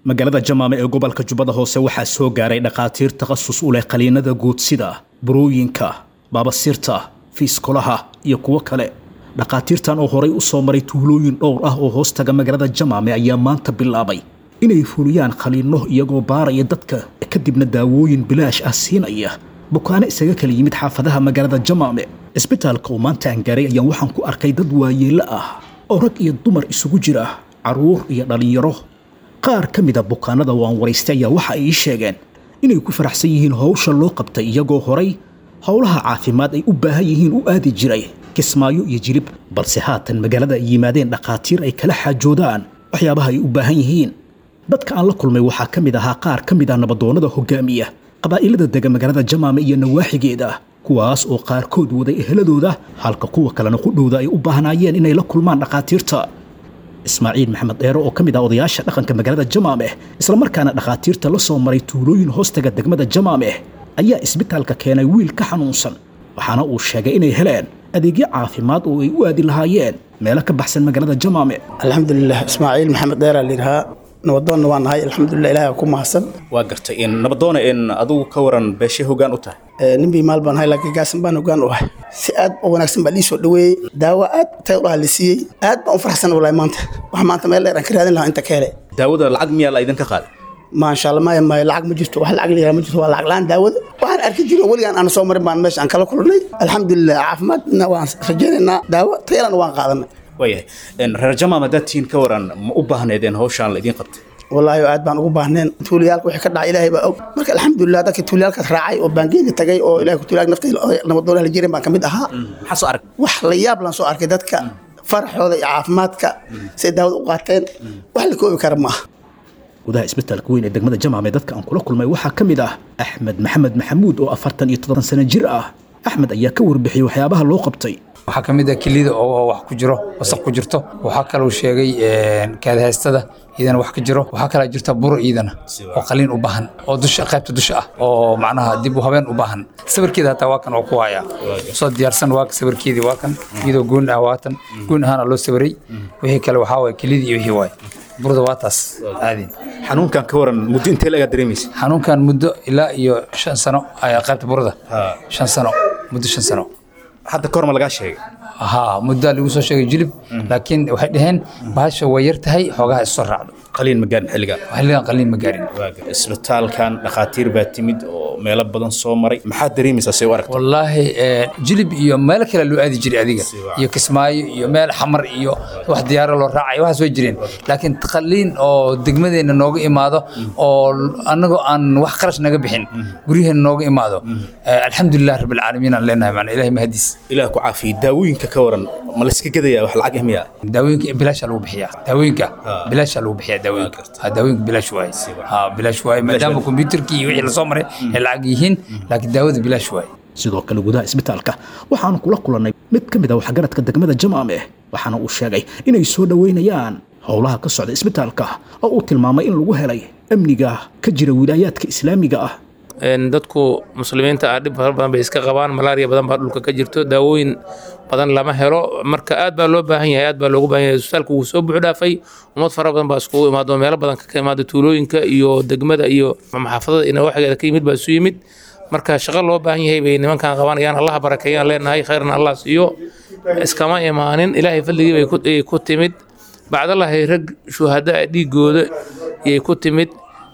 magaalada jamaame ee gobolka jubbada hoose waxaa soo gaaray dhakhaatiir takhasus u leh qaliinada guudsida burooyinka baabasiirta fiiskolaha iyo kuwo kale dhakhaatiirtan oo horay u soo maray tuulooyin dhowr ah oo hoostaga magaalada jamaame ayaa maanta bilaabay inay fuliyaan khaliinno iyagoo baaraya dadka kadibna daawooyin bilaash ah siinaya bukaano isaga kala yimid xaafadaha magaalada jamaame cisbitaalka oo maanta aan gaaray ayaan waxaan ku arkay dad waayeello ah oo rag iyo dumar isugu jira carruur iyo dhallinyaro qaar ka mida bukaanada waan waraystay ayaa waxa ay ii sheegeen inay ku faraxsan yihiin howsha loo qabtay iyagoo horay howlaha caafimaad ay u baahan yihiin u aadi jiray kismaayo iyo jilib balse haatan magaalada ay yimaadeen dhakhaatiir ay kala xaajoodaan waxyaabaha ay u baahan yihiin dadka aan la kulmay waxaa ka mid ahaa qaar ka mid ah nabadoonnada hogaamiya qabaa'ilada dega magaalada jamaame iyo nawaaxigeeda kuwaas oo qaarkood waday eheladooda halka kuwa kalena ku dhowda ay u baahnaayeen inay la kulmaan dhakhaatiirta ismaaciil maxamed dheere oo ka mid ah odayaasha dhaqanka magaalada jamaame islamarkaana dhakhaatiirta la soo maray tuulooyin hoostaga degmada jamaame ayaa isbitaalka keenay wiil ka xanuunsan waxaana uu sheegay inay heleen adeegyo caafimaad oo ay u aadi lahaayeen meelo ka baxsan magaalada jamaame alxamdulilah ismaaciil maxamed dheeraa layidhahaa nabadoonna waa nahay alxamdulilah ilaah ku mahadsan waa gartay in nabadoona in adigu ka waran beeshe hoggaan u tahay nin bii maal baan hay laakiin gaasan baan hoggaan u ahay si aad u wanaagsan baa lii soo dhoweeyey daawo aad tay ulaha la siiyey aad baan u faraxsan walahi maanta wax maanta meel dheer aan ka raadin lahaa inta ka hele daawada lacag miyaa la idinka qaaday maasha allah maya maya lacag ma jirto wax lacag la yihahda ma jirto waa lacag la-aan daawada waxaan arki jiray weligaan aan soo marin baan meesha aan kala kulnay alxamdulilah caafimaadna waan rajaynaynaa daawo tayalana waan qaadanay waayahay reer jamaam haddaad tihiin ka waran ma u baahneedeen howshaan la idiin qabtay wallaahi aad baan ugu baahneen tuuliyaalka wixii ka dhacay ilaahay baa og marka alxamdulilah dadka tuuliyaalkaas raacay oo baangeega tagay oo ilahay ku tuuliyaalka naftay nabadoonaha la jirin baan ka mid ahaa maxaa soo arag wax la yaab laan soo arkay dadka faraxooda iyo caafimaadka say daawada u qaateen wax la koobi kara maaha gudaha isbitaalka weyn ee degmada jamaame dadka aan kula kulmay waxaa ka mid ah axmed maxamed maxamuud oo afartan iyo toddoban sano jir ah axmed ayaa ka warbixiyey waxyaabaha loo qabtay waxaa ka mid ah kelida oo wax ku jiro wasaq ku jirto waxaa kaloo sheegay kaadahaystada iyadana wax ka jiro waxaa kalaa jirta buro iyadana oo qaliin u baahan oo dusha qaybta dusha ah oo macnaha dib u habeen u baahan sawirkeeda hataa waa kan oo ku haya soo diyaarsan waa sawirkeedii waa kan iyadoo goon ah waa tan goon ahaana loo sawiray wixii kale waxaa waay kelidii iyo wixii waay burada waa taas caadi xanuunkan ka waran muddo intee lagaa dareemaysa xanuunkan muddo ilaa iyo shan sano ayaa qaybta burada shan sano muddo shan sano hadda ka hor ma lagaa sheegay haa muddaa lagu soo sheegay jilib laakiin waxay dhaheen bahasha way yar tahay xoogaha isoo raacdo qaliin ma gaarin xilligan xilligan qaliin ma gaarin isbitaalkan dhakhaatiir baa timid oo meelo badan soo maray maxaad dareemaysaa say u aragta wallaahi jilib iyo meelo kale loo aadi jiray adiga iyo kismaayo iyo meel xamar iyo wax diyaaro loo raacay waxaas way jireen laakiin qaliin oo degmadeenna nooga imaado oo annagoo aan wax qarash naga bixin guryaheena nooga imaado alxamdulilah rabbilcaalamiin aan leenahay macna ilahay mahadiis ilaah ku caafiyey daawooyinka ka waran ma layska gadayaa wax lacag ah miyaa daawooyinka bilaasha lagu bixiyaa daawooyinka bilaasha lagu bixiyaa daawooyinka ha daawooyinka bilaash waaye ha bilaash waaye maadaama kombiyuutarkii iyo wixii lasoo maray ay lacag yihiin laakiin daawada bilaash waaye sidoo kale gudaha isbitaalka waxaanu kula kulannay mid ka mid ah waxgaradka degmada jamaame waxaana uu sheegay inay soo dhoweynayaan howlaha ka socda isbitaalka oo uu tilmaamay in lagu helay amniga ka jira wilaayaadka islaamiga ah dadku muslimiinta ah dhib fara badan bay iska qabaan malaariya badan baa dhulka ka jirto daawooyin badan lama helo marka aad baa loo baahan yahay aad baa loogu baahan yahay isbitaalku wuu soo buux dhaafay ummad fara badan baa iskugu imaado meelo badan ka imaado tuulooyinka iyo degmada iyo maxaafadada ina waxgeeda ka yimid baa isu yimid marka shaqo loo baahan yahay bay nimankan qabanayaan allaha barakeeyaan leenahay khayrna allah siiyo iskama imaanin ilaahay fadligii bay ku timid bacdalahay rag shuhada dhiigooda yay ku timid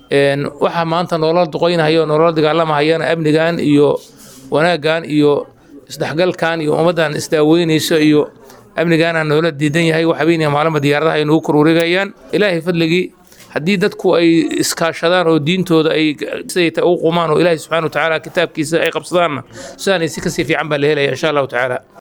waxaa maanta nolol duqoynahaya oo nolol dagaalamahayana amnigan iyo wanaaggan iyo isdhexgalkan iyo ummaddan isdaaweynayso iyo amnigaana noola diidan yahay wax habeenaya maalinba diyaaradaha ay nagu korwareegayaan ilaahay fadligii haddii dadku ay iskaashadaan oo diintooda ay siday u qumaan oo ilaahay subxaana wa tacaala kitaabkiisa ay qabsadaanna sidaan si kasii fiican baa la helaya insha allahu tacaala